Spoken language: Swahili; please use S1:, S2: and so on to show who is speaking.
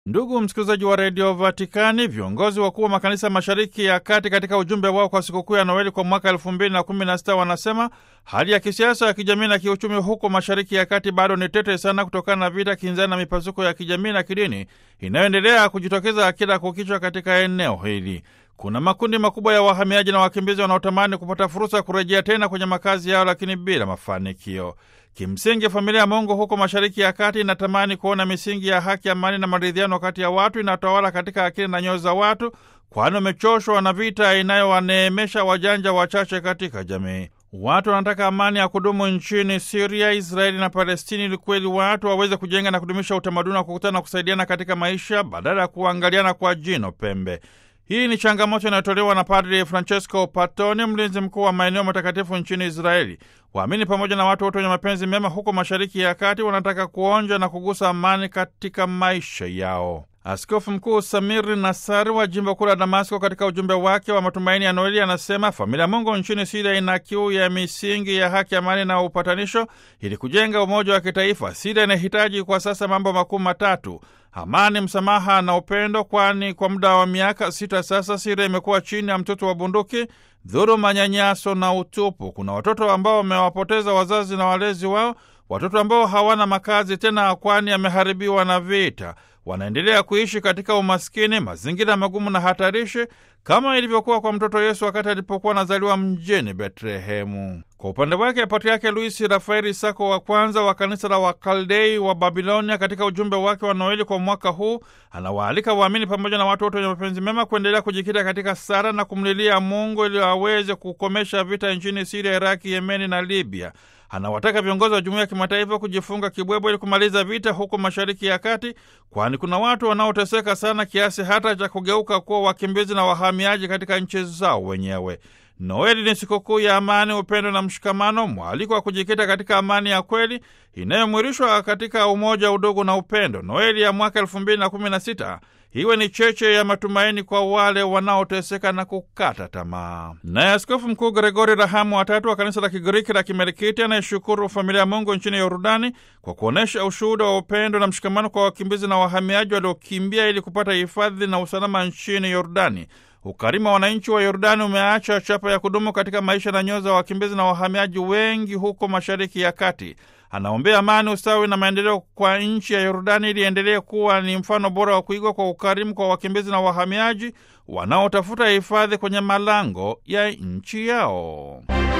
S1: Ndugu msikilizaji wa redio Vatikani, viongozi wakuu wa makanisa mashariki ya kati katika ujumbe wao kwa sikukuu ya Noeli kwa mwaka elfu mbili na kumi na sita wanasema hali ya kisiasa ya kijamii na kiuchumi huko mashariki ya kati bado ni tete sana kutokana na vita kinzani na mipasuko ya kijamii na kidini inayoendelea kujitokeza kila kukichwa katika eneo hili. Kuna makundi makubwa ya wahamiaji na wakimbizi wanaotamani kupata fursa ya kurejea tena kwenye makazi yao, lakini bila mafanikio. Kimsingi, familia ya Mungu huko mashariki ya kati inatamani kuona misingi ya haki, amani na maridhiano kati ya watu inatawala katika akili na nyoyo za watu, kwani wamechoshwa na vita inayowaneemesha wajanja wachache katika jamii. Watu wanataka amani ya kudumu nchini Siria, Israeli na Palestini, ili kweli watu waweze kujenga na kudumisha utamaduni wa kukutana na kusaidiana katika maisha badala ya kuangaliana kwa jino pembe. Hii ni changamoto inayotolewa na Padri Francesco Patoni, mlinzi mkuu wa maeneo matakatifu nchini Israeli. Waamini pamoja na watu wote wenye mapenzi mema huko mashariki ya kati wanataka kuonja na kugusa amani katika maisha yao. Askofu Mkuu Samir Nasari wa jimbo kuu la Damasko, katika ujumbe wake wa matumaini ya Noeli, anasema familia Mungu nchini Siria ina kiu ya misingi ya haki, amani na upatanisho ili kujenga umoja wa kitaifa. Siria inahitaji kwa sasa mambo makuu matatu: amani, msamaha na upendo, kwani kwa muda wa miaka sita sasa Siria imekuwa chini ya mtoto wa bunduki, dhuluma, nyanyaso na utupu. Kuna watoto ambao wamewapoteza wazazi na walezi wao, watoto ambao hawana makazi tena, kwani yameharibiwa na vita wanaendelea kuishi katika umaskini, mazingira magumu na hatarishi, kama ilivyokuwa kwa mtoto Yesu wakati alipokuwa anazaliwa mjini Betlehemu. Kwa upande wake, Patriake Luis Rafaeli Sako wa kwanza wa kanisa la Wakaldei wa Babilonia, katika ujumbe wake wa Noeli kwa mwaka huu, anawaalika waamini pamoja na watu wote wenye mapenzi mema kuendelea kujikita katika sala na kumlilia Mungu ili aweze kukomesha vita nchini Siria, Iraki, Yemeni na Libya. Anawataka viongozi wa jumuiya ya kimataifa kujifunga kibwebwe ili kumaliza vita huko mashariki ya kati, kwani kuna watu wanaoteseka sana kiasi hata cha kugeuka kuwa wakimbizi na wahamiaji katika nchi zao wenyewe. Noeli ni sikukuu ya amani, upendo na mshikamano, mwaliko wa kujikita katika amani ya kweli inayomwirishwa katika umoja, udugu na upendo. Noeli ya mwaka elfu mbili na kumi na sita iwe ni cheche ya matumaini kwa wale wanaoteseka na kukata tamaa. Naye Askofu Mkuu Gregori Rahamu watatu wa kanisa la Kigiriki la Kimerikiti anayeshukuru familia ya Mungu nchini Yordani kwa kuonyesha ushuhuda wa upendo na mshikamano kwa wakimbizi na wahamiaji waliokimbia ili kupata hifadhi na usalama nchini Yordani. Ukarimu wa wananchi wa Yordani umeacha chapa ya kudumu katika maisha na nyoyo za wakimbizi na wahamiaji wengi huko mashariki ya kati. Anaombea amani, ustawi na maendeleo kwa nchi ya Yordani ili endelee kuwa ni mfano bora wa kuigwa kwa ukarimu kwa wakimbizi na wahamiaji wanaotafuta hifadhi kwenye malango ya nchi yao.